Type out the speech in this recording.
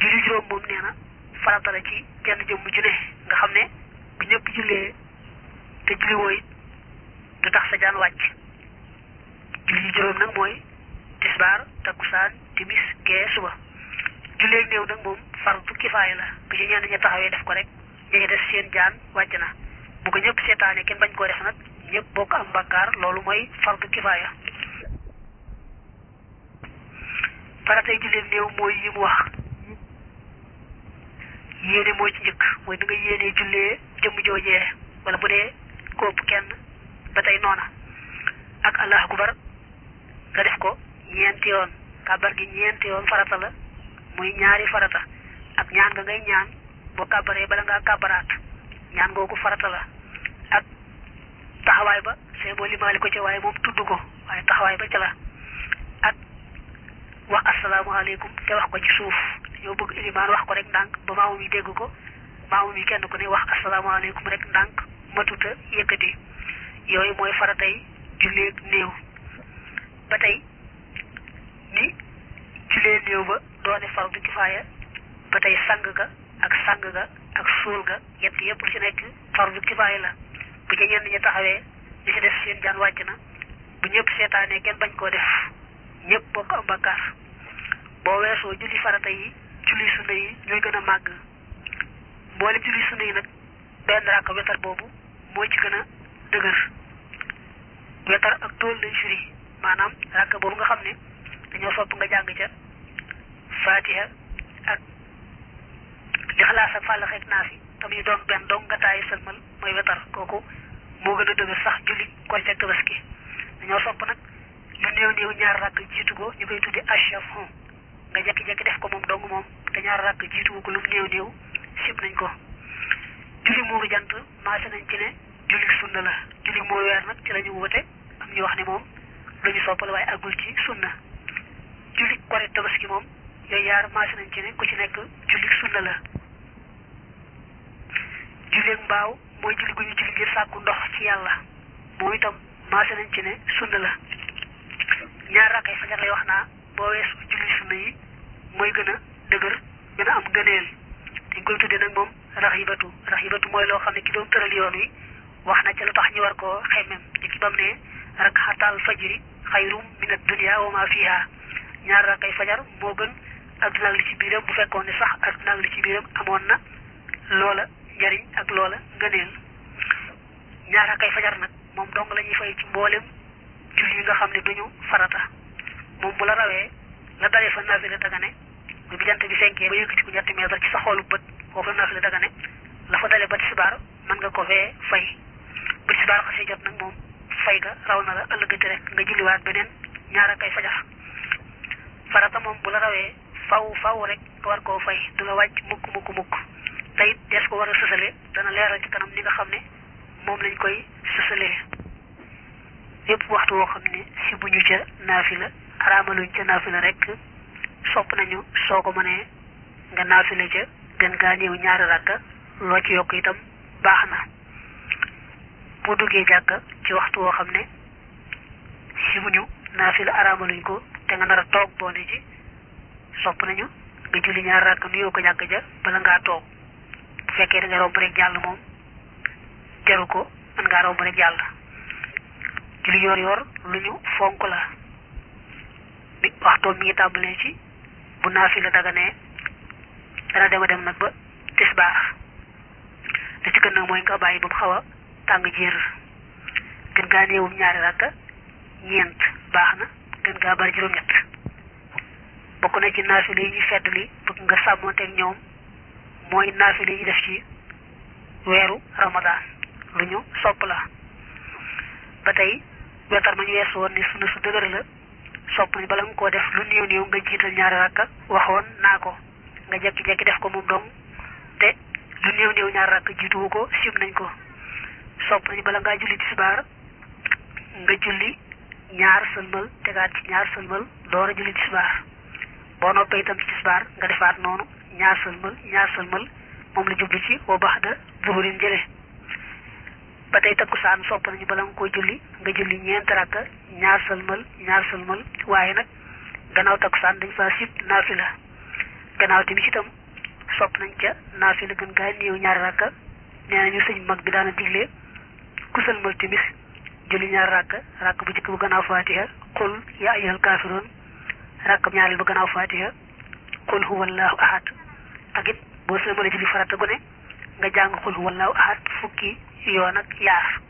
julli juróom moom nee na farata la ci kenn jëmm ju ne nga xam ne bu ñëpp jullee te julli wooy du tax sa jaan wàcc julli juróom nag mooy tisbaar takkusaan timis gee suba jullee néew nag moom fardu kifaaya la bu ci ñenn ña taxawee def ko rek ñu def seen jaan wàcc na bu ko ñëpp seetaane kenn bañ koo def nag ñëpp bokk am bakkaar loolu mooy fardu kifaaya faratay jullee néew mooy yi mu wax yéene moo ci njëkk mooy da nga yéenee jullee jëmm joojee wala bu dee kóob kenn ba tey noona ak allah akbar nga def ko ñeenti yoon kàbbar gi ñeenti yoon farata la muy ñaari farata ak ñaan nga ngay ñaan boo kàbbaree bala ngaa kàbbaraat ñaan googu farata la ak taxawaay ba see boo limaali ko ci waaye moom tudd ko waaye taxawaay ba ca la ak wax asalaamaaleykum te wax ko ci suuf dañoo bëgg ilimaan wax ko rek ndànk ba maamu mi dégg ko maamu mi kenn ku ne wax asalaamaaleykum rek ndànk matuta yëkkati yooyu mooy faratay jullee néew ba tey ni jullee néew ba doone fardu kifaaya ba tey sang ga ak sang ga ak suul ga yett yépp lu ci nekk fardu kifaaya la bu ci ñenn ñi taxawee li ci def seen jaan wàcc na bu ñëpp seetaanee kenn bañ koo def ñëpp bokk am bakkaar boo weesoo julli farata yi julli sunna yi ñooy gën a màgg mboolem julli sunna yi nag benn rakk wetar boobu moo ci gën a dëgër wetar ak tool lañ firi maanaam rakk boobu nga xam ne dañoo sopp nga jàng ca fatiha ak lixlaas ak fàllax ak naas yi tam ñu doon benn dong nga taayi sëlmal mooy wetar kooku moo gën a dëgër sax julli korite ak tabaski dañoo sopp nag lu néew néew ñaar rakk jiitu ko ñu koy tuddi ashafon nga jekki-jekki def ko moom dong moom te ñaar rakk jiitu ko lu mu néew néew sib nañ ko julli muuru jant maase nañ ci ne julli sunna la julli moo weer nag ci la ñu wute am ñu wax ne moom lu ñu soppal waaye àggul ci sunna julli korite tabaski moom yooyu yaar maase nañ ci ne ku ci nekk julli sunna la julleeg mbaaw mooy julli gu ñu julli ngir sàkku ndox ci yàlla moom itam maase nañ ci ne sunna la ñaar rakkay fajar lay wax naa boo weesu julli sunna yi mooy gën a dëgër gën a am gëneel dañ koy tuddee nag moom raxibatu raxibatu mooy loo xam ne ki doon tëral yoon wi wax na ca lu tax ñu war koo xemmem di ki bam ne rakxatal fajri xayrum min ad-dunya wa ma fiha ñaar rakkay fajar moo gën adduna ak li ci biiram bu fekkoon ne sax adduna ak li ci biiram amoon na loola njariñ ak loola ngëneel ñaar rakkay fajar nag moom dong la ñuy fay ci mboolem julli yi nga xam ne duñu farata moom bu la rawee la dalee fa naafila dagane bu bi jant bi fenkee ba yëkkati ko ñetti meetar ci sa xoolu bët foofu la naafila dagane la fa dalee ba tisbaar mën nga ko fee fay bu tisbaar xasee jot nag moom fay ga raw na la ëllëgati rek nga julliwaat beneen ñaar akay fajar farata moom bu la rawee faw faw rek nga war koo fay du la wàcc mukk mukk mukk te it des ko war a sësale dana leeral ci kanam ni nga xam ne moom lañ koy sësalee yépp waxtu woo xam ne si bu ñu ca naafila araamaluñ ca naafila rek sopp nañu soo ko mënee nga naafila ca gën gaa ñëw ñaari rakka loo ci yokk itam baax na boo duggee jàkka ci waxtu woo xam ne si bu ñu naafila araamaluñ ko te nga nar a toog boone ci sopp nañu nga julli ñaari rakka nuyoo ko jàkka ja bala ngaa toog bu fekkee da nga romb rek jàll moom jaru ko mën ngaa romb rek jàll julli yoor yoor lu ñu fonk la bi waxtoom mi ngi tàmbalee ci bu naafila daganee dana dema dem nag ba tisbaar li ci gën nag mooy nga bàyyi ba mu xaw a tàng jër gën gaa néewum ñaari rakka ñeent baax na gën gaa bari juróom-ñett bokk na ci naafila yi ñu fedd li bëgg nga sàmmonteeg ñoom mooy naafila yi def ci weeru ramadaan lu ñu sopp la ba tey wetar ma ñu weesu woon ni sunu su dëgër la sopp nañ bala nga koo def lu néew néew nga jiital ñaari rakka waxoon naa ko nga jekki-jekki def ko moom dong te lu néew néew ñaari rakka jiituwu ko sib nañ ko sopp nañ bala ngaa julli tisbaar nga julli ñaar sëlmal tegaat ci ñaar sëlmal door a julli tisbaar boo noppee itam ci tisbaar nga defaat noonu ñaar sëlmal ñaar sëlmal moom la jublu ci wa bax da zuhurin jële ba tey takkusaan sopp nañu bala nga koy julli nga julli ñeent rakka ñaar sëlmal ñaar sëlmal waaye nag gannaaw takkusaan dañ fa sib naafila gannaaw timis itam sopp nañ ca naafila gën gaa néew ñaari rakka nee nañu sëñ mag bi daana digle ku sëlmal timis julli ñaari rakka rakk bu njëkk bu gannaaw fatiha qul yaa ayyuhal kaafiruun rakk ñaareel ba gannaaw fatiha qul huwallahu ahad ak it boo sëlmalee julli farata gu ne nga jàng qul huwallahu ahad fukki yoon ak yaar